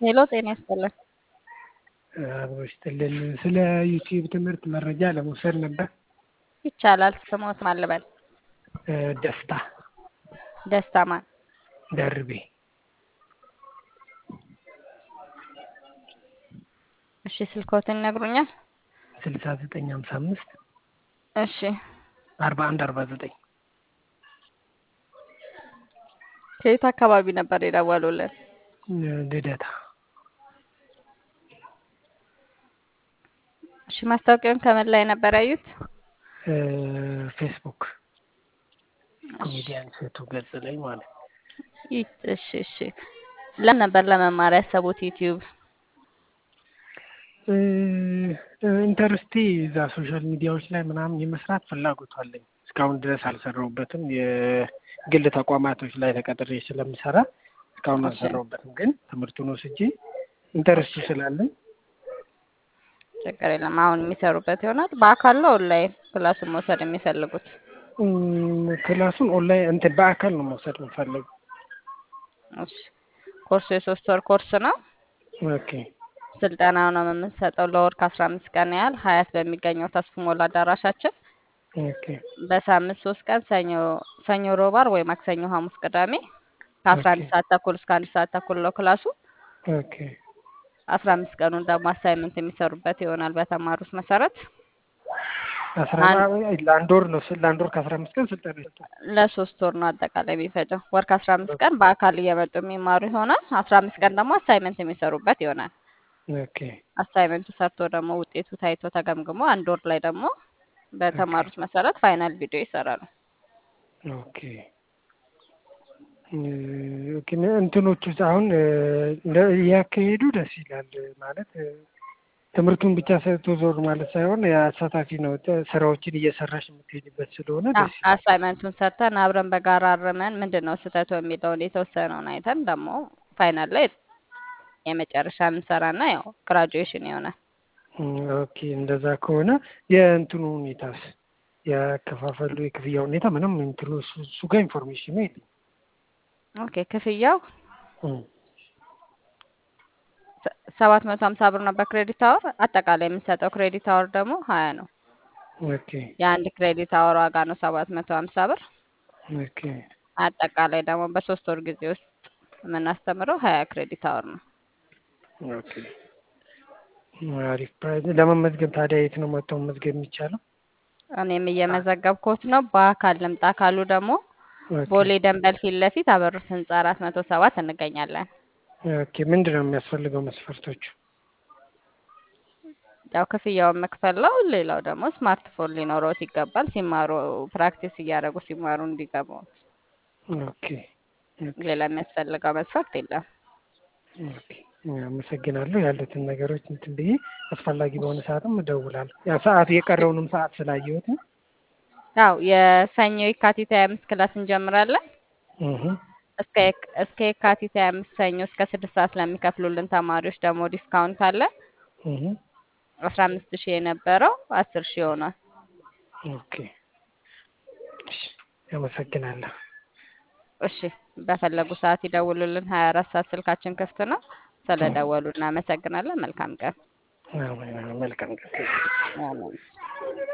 ሄሎ ጤና ይስጥልን። አብሮ ይስጥልን። ስለ ዩቲዩብ ትምህርት መረጃ ለመውሰድ ነበር። ይቻላል። ስሞት ማን ልበል? እ ደስታ ደስታ ማን? ደርቤ እሺ ስልኮትን ይነግሩኛል? ስልሳ ዘጠኝ ሀምሳ አምስት እሺ አርባ አንድ አርባ ዘጠኝ ከየት አካባቢ ነበር የደወሉልን? ልደታ እሺ ማስታወቂያውን ከምን ላይ ነበር ያዩት? እ ፌስቡክ ኮሜዲያን ሴቱ ገጽ ላይ ማለት ነው። ይ- እሺ እሺ ለምን ነበር ለመማር ያሰቡት ዩቲዩብ? እ ኢንተርስቲ እዛ ሶሻል ሚዲያዎች ላይ ምናምን የመስራት ፍላጎቱ አለኝ። እስካሁን ድረስ አልሰራሁበትም። የግል ተቋማቶች ላይ ተቀጥሬ ስለምሰራ እስካሁን እሺ አልሰራሁበትም። ግን ትምህርቱን ወስጄ ኢንተርስቱ ስላለኝ ችግር የለም። አሁን የሚሰሩበት ይሆናል። በአካል ነው ኦንላይን ክላሱን መውሰድ የሚፈልጉት? እም፣ ክላሱን ኦንላይን እንትን በአካል ነው መውሰድ የምፈልገው። እሺ ኮርሱ የሶስት ወር ኮርስ ነው። ኦኬ ስልጠናው ነው የምንሰጠው ለወር ከአስራ አምስት ቀን ያህል ሀያት በሚገኘው ተስፉ ሞላ አዳራሻችን ኦኬ በሳምንት ሶስት ቀን ሰኞ ሰኞ፣ ሮብ፣ ዓርብ ወይ ማክሰኞ፣ ሐሙስ፣ ቅዳሜ ከአስራ ኦኬ አንድ ሰዓት ተኩል እስከ አንድ ሰዓት ተኩል ነው ክላሱ። ኦኬ አስራ አምስት ቀኑን ደግሞ አሳይመንት የሚሰሩበት ይሆናል በተማሩት መሰረት። አስራ አንድ ለአንድ ወር ነው ስል ለአንድ ወር ከአስራ አምስት ቀን ስልጠና ይሰጣል። ለሶስት ወር ነው አጠቃላይ የሚፈጀው። ወር ከአስራ አምስት ቀን በአካል እየመጡ የሚማሩ ይሆናል። አስራ አምስት ቀን ደግሞ አሳይመንት የሚሰሩበት ይሆናል። ኦኬ አሳይመንቱ ሰርቶ ደግሞ ውጤቱ ታይቶ ተገምግሞ አንድ ወር ላይ ደግሞ ኦኬ በተማሩት መሰረት ፋይናል ቪዲዮ ይሰራሉ። ኦኬ እ፣ ኦኬ እንትኖቹ አሁን እ፣ እንደ- እያካሄዱ ደስ ይላል ማለት እ፣ ትምህርቱን ብቻ ሰጥቶ ዞር ማለት ሳይሆን አሳታፊ ነው። ተ- ስራዎችን እየሰራሽ የምትሄድበት ስለሆነ አዎ ደስ ይላል። አሳይመንቱን ሰርተን አብረን በጋራ አርመን ምንድን ነው ስህተቱ የሚለውን የተወሰነውን አይተን ደግሞ ፋይናል ላይ የመጨረሻ እንሰራና ያው ግራጁዌሽን ይሆናል። እም፣ ኦኬ እንደዛ ከሆነ የእንትኑ ሁኔታስ ያከፋፈሉ የክፍያ ሁኔታ ምንም እንትኑ እሱ እሱ ጋር ኢንፎርሜሽኑ የለኝም። ኦኬ ክፍያው እም፣ ሰባት መቶ ሀምሳ ብር ነው በክሬዲት አወር። አጠቃላይ የምንሰጠው ክሬዲት አወር ደግሞ ሀያ ነው። ኦኬ የአንድ ክሬዲት አወር ዋጋ ነው ሰባት መቶ ሀምሳ ብር። ኦኬ አጠቃላይ ደግሞ በሶስት ወር ጊዜ ውስጥ የምናስተምረው ሀያ ክሬዲት አወር ነው። ኦኬ አሪፍ ፕራይዝ። ለመመዝገብ ታዲያ የት ነው መጥተው መመዝገብ የሚቻለው? እኔም እየመዘገብኩት ነው። በአካል ልምጣ ካሉ ደግሞ ኦኬ ቦሌ ደንበል ፊት ለፊት አበሩት ህንፃ አራት መቶ ሰባት እንገኛለን። ኦኬ ምንድን ነው የሚያስፈልገው መስፈርቶቹ? ያው ክፍያውን መክፈል ነው። ሌላው ደግሞ ስማርትፎን ሊኖረውት ይገባል። ሲማሩ ፕራክቲስ እያደረጉ ሲማሩ እንዲገቡ። ኦኬ ኦኬ ሌላ የሚያስፈልገው መስፈርት የለም። ኦኬ አመሰግናለሁ። ያሉትን ነገሮች እንትን ብዬ አስፈላጊ በሆነ ሰዓትም እደውላለሁ። ያ ሰዓት የቀረውንም ሰዓት ስላየሁት ነው። ያው የሰኞ የካቲት ሀያ አምስት ክላስ እንጀምራለን። እህ እስከ የክ- እስከ የካቲት ሀያ አምስት ሰኞ እስከ ስድስት ሰዓት ለሚከፍሉልን ተማሪዎች ደግሞ ዲስካውንት አለ። እህ አስራ አምስት ሺህ የነበረው አስር ሺህ ሆኗል። ኦኬ እሺ፣ አመሰግናለሁ። እሺ በፈለጉ ሰዓት ይደውሉልን። ሀያ አራት ሰዓት ስልካችን ክፍት ነው። ስለደወሉ እናመሰግናለን። መልካም ቀን። አዎ፣ መልካም ቀን። አሜን።